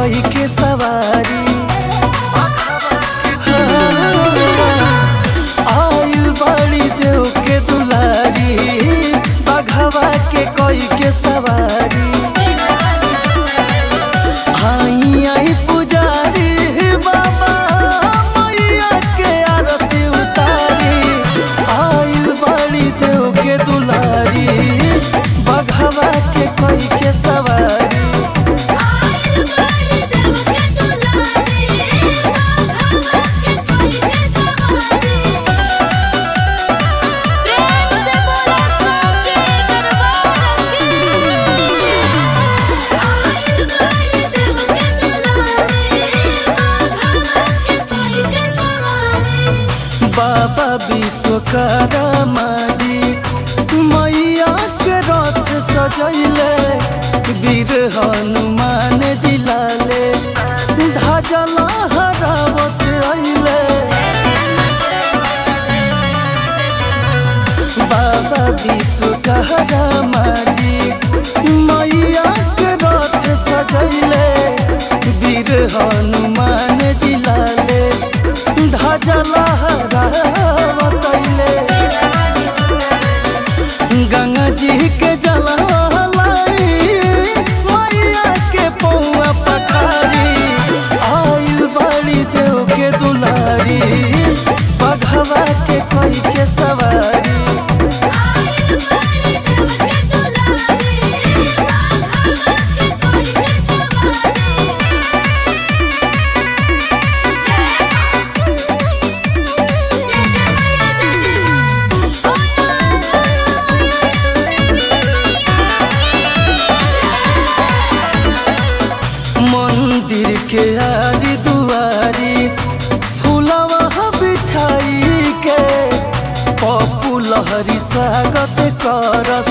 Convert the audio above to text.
कई के सवारी आयु बड़ी देव के दुलारी बघवा के कई के सवारी आई आई पुजारी बाबा मैया के आरती उतारी आयु बड़ी देव के दुलारी बघवा के कई के सवारी आइल बड़ी देव के दुलारी बाघवा के कोई के सवारी प्रेम से बोलो सोचे दरबार की आइल बड़ी देव के दुलारी बाघवा के कोई के सवारी बाबा विश्वकर्मा जी मैया के रथ सजैले वीर हनुमान जी लाले ध्वजल हरावत अइले बाबा विश्वकर्मा जी मैया के रथ सजैले वीर हनुमान जी लाले ध्वजल हरावत अइले गंगा जी के जलाई मैया के पौआ पखारी आयु बड़ी देव के दुलारी बघवा के कोई के सवारी आइल बड़ी देव के दुलारी बाघवा के कोई के सवारी जय जय जय मैया जय मंदिर के आरी दुआरी फूलवा बिछाई के पप्पू लहरी स्वागत करस